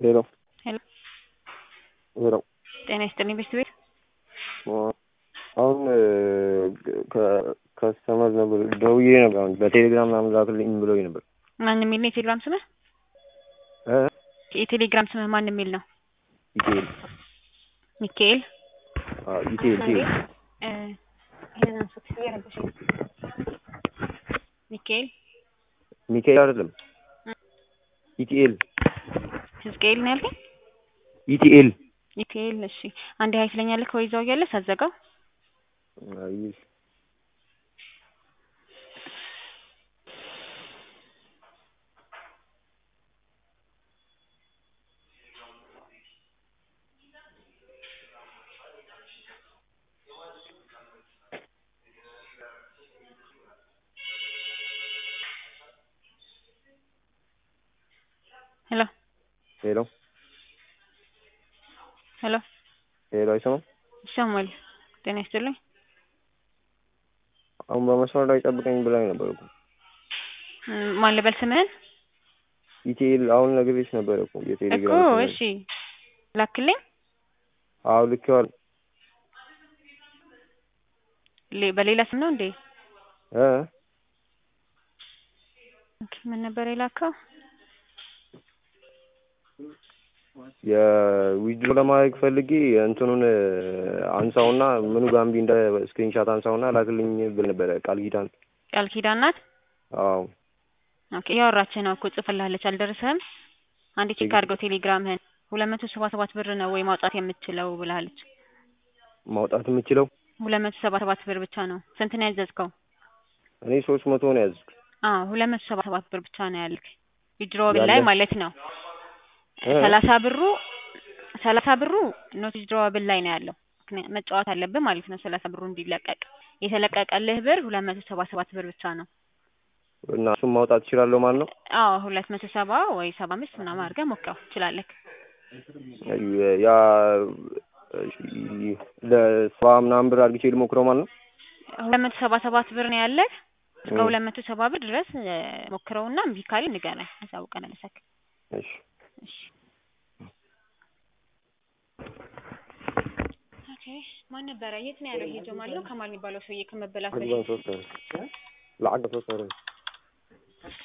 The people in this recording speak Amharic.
ሄሎ ሄሎ ሄሎ ጤና ይስጥልኝ ቤት ቤት አሁን ከስተመር ነበር ደውዬ ነበር። አሁን በቴሌግራም ምናምን ላክልኝ ብሎኝ ነበር። ማን የሚል ነው የቴሌግራም ስምህ? እ የቴሌግራም ስምህ ማን የሚል ነው? ኢቴል ሚካኤል አዎ፣ ኢቴል ኢቴል እ ይሄንን አንሱት እየረበሸኝ ነው። ሚካኤል ሚካኤል አይደለም ኢቲኤል ህዝቅኤል ነው ያልከኝ? ኢቲኤል ሚካኤል እሺ፣ አንዴ ሀይ ትለኛለህ ከወይዛው እያለ ሳዘጋው አይ ሄሎ ሄሎ ሄሎ ሄሎ አይሰማም? ይሰማል። ጤና ይስጥልኝ። አሁን በመስመር ላይ ጠብቀኝ ብላኝ ነበር እኮ እም፣ ማን ልበል ስምህን? ኢቲኤል አሁን ነግሬሽ ነበር እኮ እኮ የቴሌግራም ስም። እሺ ላክልኝ። አዎ ልኬዋለሁ ሌ- በሌላ ስም ነው እንዴ? እ ኦኬ፣ ምን ነበር የላከው? የዊድሮ ለማድረግ ፈልጌ እንትኑን አንሳውና ምኑ ጋምቢ እንደ ስክሪንሻት አንሳውና ላክልኝ ብል ነበረ ቃል ኪዳን። ቃል ኪዳን ናት። አዎ ኦኬ፣ እያወራች ነው እኮ ጽፍልሃለች። አልደረሰህም? አንዴ ቼክ አድርገው ቴሌግራምህን። ሁለት መቶ ሰባ ሰባት ብር ነው ወይ ማውጣት የምትችለው ብላለች። ማውጣት የምችለው ሁለት መቶ ሰባ ሰባት ብር ብቻ ነው። ስንት ነው ያዘዝከው? እኔ ሶስት መቶ ነው ያዝኩት። አዎ ሁለት መቶ ሰባ ሰባት ብር ብቻ ነው ያልክ ዊድሮዋብል ላይ ያለ? ማለት ነው። እ? ሰላሳ ብሩ ሰላሳ ብሩ ኖት ዊድሮዋብል ላይ ነው ያለው። ምክንያት መጫወት አለብህ ማለት ነው። ሰላሳ ብሩ እንዲለቀቅ የተለቀቀልህ ብር ሁለት መቶ ሰባ ሰባት ብር ብቻ ነው። እና እሱም ማውጣት እችላለሁ ማለት ነው። አዎ ሁለት መቶ ሰባ ወይ ሰባ አምስት ምናምን አድርገህ ሞክረው ትችላለህ። ያ ለሰባ ምናምን ብር አድርጌ ልሞክረው ማለት ነው። ሁለት መቶ ሰባ ሰባት ብር ነው ያለህ። እስከ እ። ሁለት መቶ ሰባ ብር ድረስ እ፣ ሞክረውና እምቢ ካለ ንገረን፣ አሳውቀን መሰክ እሺ እሺ ኦኬ። ማን ነበረ? የት ነው ያለው? ይሄ ጀማል ነው ከማል የሚባለው ሰውዬ ከመበላት በፊት عقبان صوت لعقب صوت